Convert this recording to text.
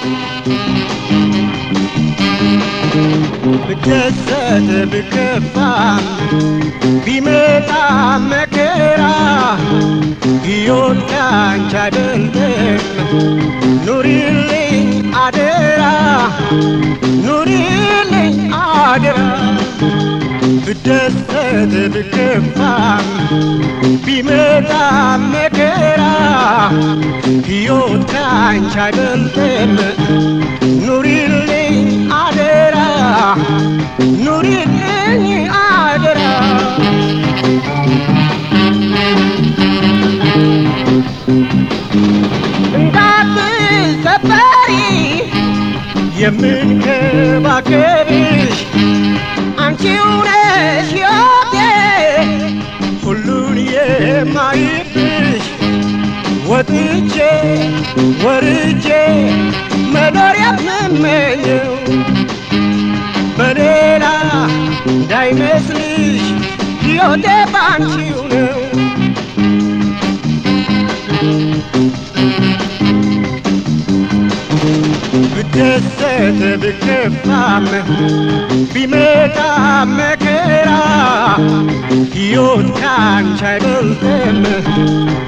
ብደሰት ብከፋም ቢመጣ መከራ ሕይወት ካንቺ አይበልጥም ኑሪልኝ አደራ ኑሪልኝ አደራ ብደሰት ብከፋም ቢመጣ መከራ ሕይወት ካንቺ አይበልጥም ኑሪልኝ አደራ ኑሪልኝ አደራ እንዳትሰበሪ የምንከባከብሽ አንቺው ነሽ ሕይወቴ ሁሉን የማይብሽ ወጥቼ ወርጄ መኖር የምመኘው በሌላ እንዳይመስልሽ ሕይወቴ ባንቺው ነው ብደሰት ብከፋም ቢመጣ መከራ ሕይወት ካንቺ አይበልጥም